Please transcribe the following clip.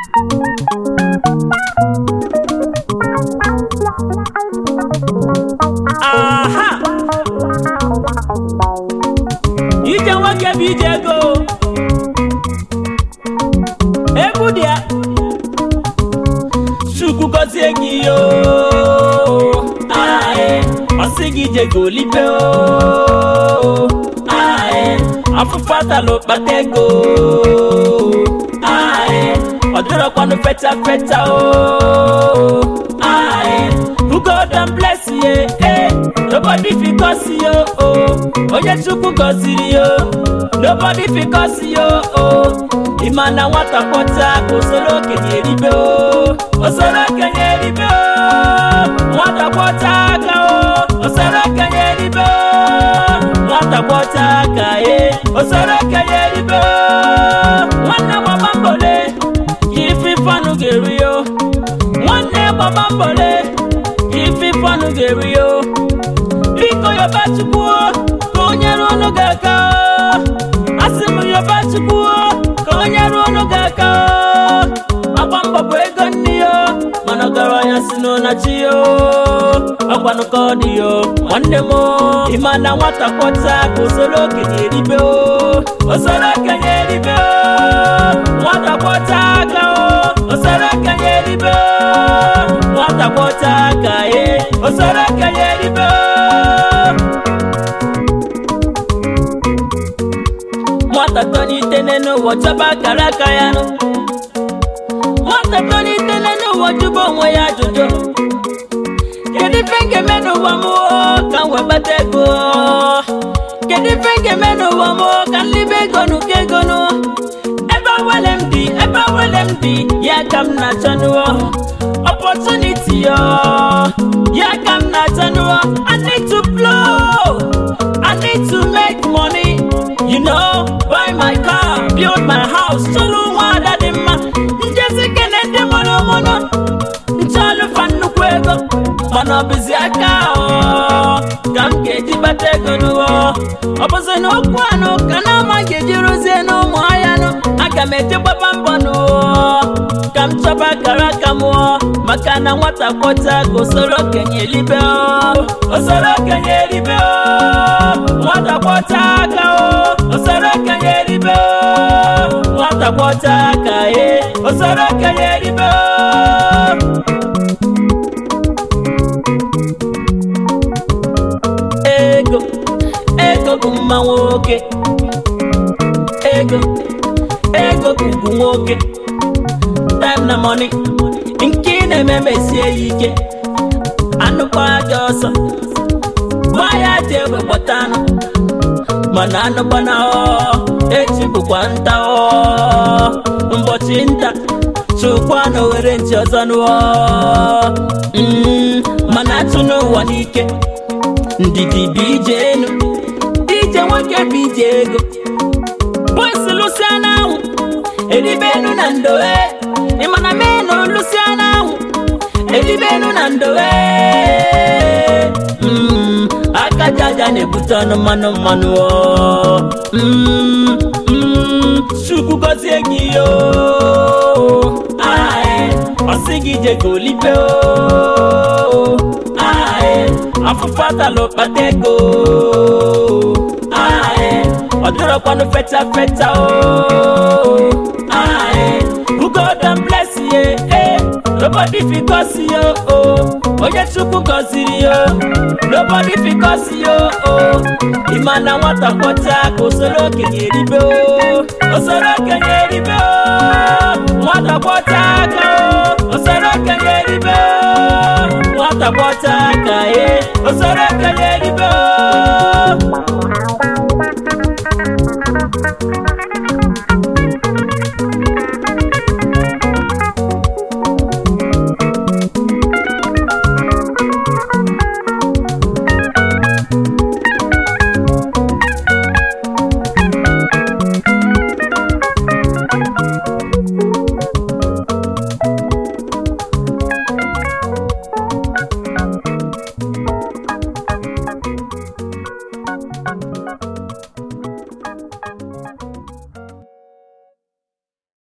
aha ije nwoke bụ ije ego egwu dị ya chukwu gọzie gị yo ae ọsị gị ije gị olibe o ae afụfụ atalụ kpata ego ae ọ dịrọkwanụ feta feta o ae who God and bless you eh nobody fit cause you oh onye chukwu gọziri yo nobody fit cause you oh ịma na nwata kpọta usoro okenye eribe o usoro okenye eribe o nwata kpọta aka o usoro okenye eribe o nwata kpọta aka e usoro okenye eribe o nwanne gbaba mbole ka ife fanụ ga-eri yo nwanne gbaba mbole ka ife fanụ ga-eri yo biko yoba chukwu ka o nyere unu gị aka asị m yoba chukwu ka o nyere unu gị aka agba mbọ bụ ego nne ya mana ọgaranya si n'ụna chi ya ọgwanụ ka ọ dị ya nwanne m ịma na nwata kpọta ka usoro okenye eribe o usoro okenye eribe o nwata kpọta aka o usoro okenye eribe o nwata kpọta aka ye usoro okenye eribe o nwata tolite n'ụwa chọba akara aka ya nụ nwata tolite n'ụwa jụba onwe ya ajụjụ kedu ife m ga-eme n'ụwa m oo, ka m wee kpata ego kedu ife m ga-eme n'ụwa m oo, ka m libe ego n'ụkọ ego nụ ebe awele m dị ebe awele m dị ya ka m na-achọ nụọ opportunity yo ya ka m na-achọ nụọ I need to blow I need to make money you know buy my car build my house chọrọ nwa ada dị mma njezi kene ndị mụrụ mụrụ nchọlụfa nnukwu ego mana ọ bụzi aka ahụ ka m ga-eji gbata ego n'ụwa ọ bụzi na okwu anụ ka na ama ga-eji rụzie n'ụmụ ahịa nụ aga m eje gbaba mbọ n'ụwa ka m chọba akara aka mụọ maka na nwata kwọta ka usoro okenye elibe o. usoro okenye elibe o. nwata kwọta aka o usoro okenye elibe o. nwata kwọta aka ye usoro okenye elibe o. ego ego bụ mma nwoke ego ego bụ ugwu nwoke time na money nke ị na-eme mesie ya ike anụkwa aja ọsọ gba ya ji egbe kpọta anụ mana anụkwana ọ echi bụkwa nta ọ ụbọchị nta chụkwa na owere nchi ọzọ nụọ Mm, mana atụ n'ụwa n'ike ndidi bụ ije enu ije nwoke bụ ije ego bọsị lụsịa n'anwụ eribe enu na ndowe ịmana menu lụsịa n'anwụ eribe enu na ndowe Mm, aka jaja na-ebute ọnụ mmanụ mmanụ ọ. Mm, mm, chukwu gọzie gị yo Ae, ọ sị gị je ka olibe o Ae, afụfụ atalụ kpata ego Ae, ọ dịrọkwanụ feta feta o Ae, who God and bless you eh nobody fit cause you oh onye chukwu gọziri yo nobody fit cause you oh ịma na nwata kpọta ka usoro okenye eribe o usoro okenye eribe o nwata kpọta aka o usoro okenye eribe o nwata kpọta